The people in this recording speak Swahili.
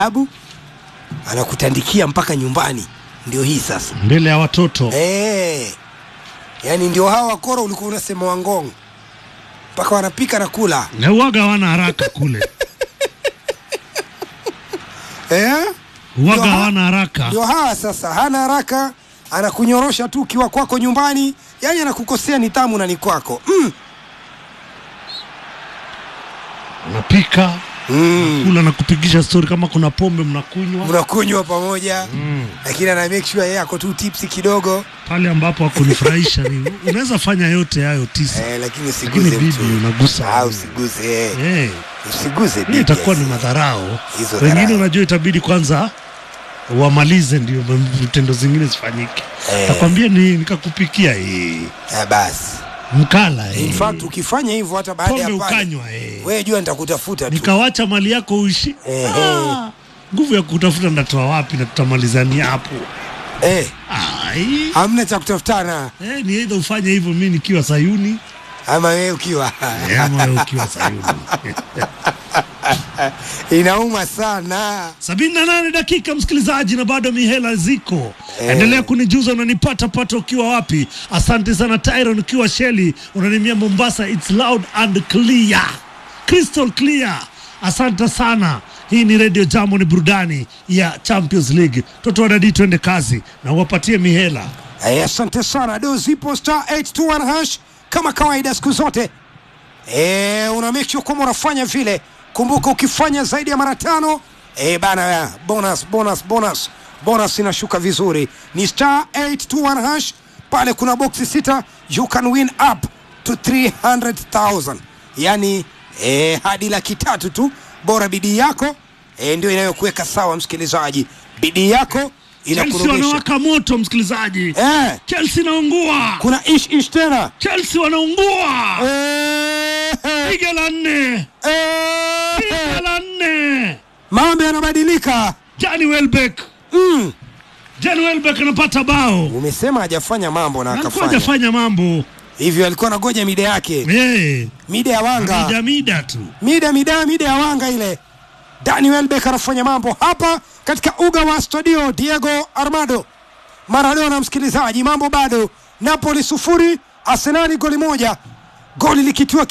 abu anakutandikia mpaka nyumbani. Ndio hii sasa mbele ya watoto eh, yaani ndio hawa wakora ulikuwa unasema Wangong, mpaka wanapika na kula na uwaga hawana haraka kule, eh? uwaga Ndio ha- hawana haraka. Ndio hawa sasa, hana haraka, anakunyorosha tu ukiwa kwako nyumbani, yaani anakukosea nidhamu na ni kwako mm. Unapika Mm. kula na kupigisha stori, kama kuna pombe mnakunywa mnakunywa pamoja mm. lakini ana make sure yeye ako tu tipsi kidogo pale ambapo hakunifurahisha ni unaweza fanya yote hayo tisa, eh, lakini lakini usiguze bibi mtu unagusa ah, usiguze eh. Eh, usiguze hii bibi itakuwa ni yes. madharau. Hizo Wengine dharau. unajua itabidi kwanza wamalize ndio vitendo zingine zifanyike. Eh. Takwambia ni nikakupikia hii Ah, basi mkala in eh. fact ukifanya hivyo hata baada ya pombe pale ukanywa eh. wewe jua nitakutafuta tu nikawacha mali yako uishi. Ehe. Ah, nguvu ya kutafuta ndatoa wapi na tutamalizania hapo? eh, Ai. hamna cha kutafutana Eh, ni aidha ufanye hivyo mimi nikiwa Sayuni ama wewe ukiwa eh, ama wewe ukiwa Sayuni. inauma sana sabini na nane dakika msikilizaji, na bado mihela ziko. Endelea kunijuza unanipata pata ukiwa wapi. Asante sana Tyron, ukiwa Sheli unanimia Mombasa, it's loud and clear, crystal clear. Asante sana. Hii ni Radio Jambo, ni burudani ya Champions League. Toto wadadi, twende kazi na uwapatie mihela. Eh, asante sana do zipo star 821 hash kama kawaida siku zote eh, una make sure kwamba unafanya vile kumbuka ukifanya zaidi ya mara tano eh, bana bonus bonus bonus bonus inashuka vizuri ni star 821 hash pale kuna boksi sita you can win up to 300000 yani eh, hadi laki tatu tu bora bidii yako eh, ndio inayokuweka sawa msikilizaji bidii yako Chelsea inakurudisha wanawaka moto msikilizaji, eh, Chelsea inaungua, kuna ish ish tena Chelsea wanaungua, Eh, piga la nne, eh, piga la nne. mambo yanabadilika Jani Welbeck, mm. Jani Welbeck anapata bao umesema hajafanya mambo na alikuwa akafanya hajafanya mambo hivyo alikuwa anagoja mida yake Eh, mida ya wanga mida mida tu mida mida mida ya wanga ile Daniel Beck anafanya mambo hapa katika uga wa Stadio Diego Armando Maradona. Msikilizaji, mambo bado, Napoli sufuri Arsenali goli moja, goli likitiwa